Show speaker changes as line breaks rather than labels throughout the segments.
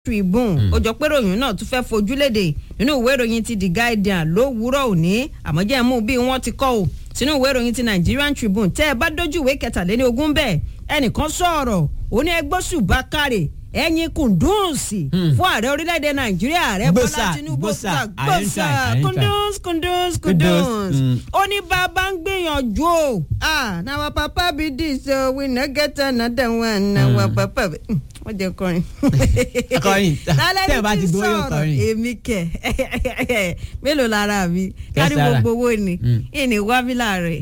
Tribune ó jọ pé ròyìn náà tún fẹ́ fojú léde nínú ìwé ìròyìn ti The Guardian lówùúrọ̀ òní àmọ́jẹ́ mú bí wọ́n ti kọ́ ò sínú ìwé ìròyìn ti Nigerian Tribune tẹ́ ẹ bá dójú ìwé kẹtàléní ogún bẹ́ẹ̀ ẹnìkan sọ̀rọ̀ ó ní ẹgbẹ́ ṣùbákàrè ẹ̀yin kùndùnsì fún ààrẹ orílẹ̀-èdè Nàìjíríà ààrẹ Bọ́lá
Gbòsà,
Tinubu
gbòsà,
gbòsà
ààrẹ ń try, ààrẹ ń try.
kùndùns kùndùns
Kunduz,
kùndùns
mm.
ó ní bàbá ń gbìyànjú o ah na our papa be this o we no get another one na our papa be wọ́n jẹ́ kọrin.
Kọrin.
Lálẹ́
Tẹ́ ẹ bá
ní
ti
tí
gbowó yóò
sọ̀rọ̀,
kọrin.
èmi kẹ̀ mélòó lára mi
Kẹ́
kárí
sára.
gbogbo owó ni
Mm.
ìní wábílà rẹ̀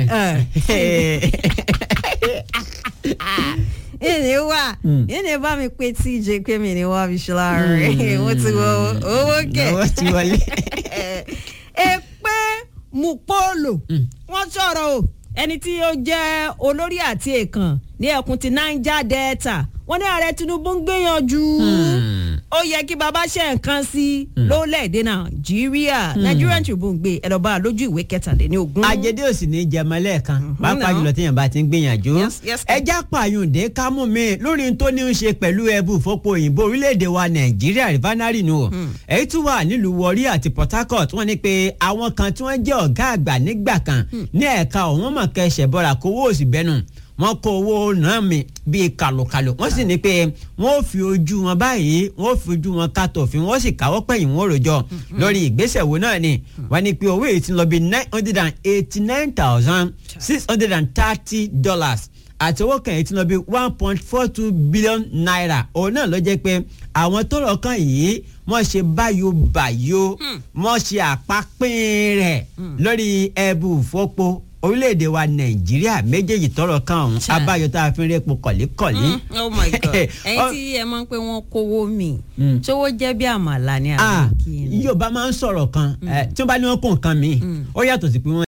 ìní wà
Mm.
ìní bá mi pé tíjẹ pé mi ní wábíṣọlá rẹ̀ mo ti wọ owó kẹ̀
Owó ti wọlé.
èpè mupolo wọ́n sọ̀rọ̀ o ẹni tí ó jẹ́ olórí àti èèkàn ní ẹkùn ti Niger Delta wọ́n ní ààrẹ Tinubu ń gbìyànjú ó yẹ kí baba ṣe nǹkan sí lórílẹ̀‐èdè Nàìjíríà Nigerian Tribune gbé ẹ lọ bá a lójú ìwé kẹtàléní ogún.
ajẹdẹ ò sì ní jẹmọ lẹ́ẹ̀kan pàápàá jùlọ téèyàn bá ti ń gbìyànjú
Yes, yes, sir.
ẹjá pààyùndé kámú mi lórí n tó ní í ṣe pẹ̀lú ẹbú ìfọpo òyìnbó orílẹ̀-èdè wa nàìjíríà rìfánárì nù o èyí tún wà nílùú Warri àti Port Harcourt wọ́n ní pé àwọn kan tí wọ́n jẹ́ ọ̀gá àgbà nígbà kan ní ẹ̀ka ọ̀hún mọ̀ kẹsẹ̀ bọ́ra kówó òsì bẹ́nu wọ́n kó owó náà mi bíi kàlùkàlù wọ́n sì ní pé wọ́n ò fi ojú wọn báyìí wọ́n ò fi ojú wọn kàtó òfin wọ́n sì káwọ́ pẹ̀yìn wọn rojọ́ lórí ìgbésẹ̀ wo náà ni wọ́n ní pé owó èyí ti lọ bí nine hundred and eighty nine thousand six hundred and thirty dollars àti owó kan èyí ti lọ bí one point four two billion naira òun náà ló jẹ́ pé àwọn tó rọ̀ kan yìí wọ́n ṣe báyò-báyò wọ́n ṣe àpapín rẹ̀ lórí ẹbù fọ́pọ̀ orílẹ̀-èdè wa nàìjíríà méjèèjì tọrọ kan ọ̀hún
Chà.
abáyọ tá a fi ń rẹ́pọ̀ kọ̀líkọ̀lí.
oh my god ẹ̀yin tí ẹ máa ń pé wọ́n kówó mi
Mm.
ṣówó jẹ́ bí àmàlà ní
Ah,
àbíkí ni.
yorùbá máa ń sọ̀rọ̀ kan eh, tí wọ́n bá ní wọ́n kó nǹkan mi ó yàtọ̀ sí pé wọ́n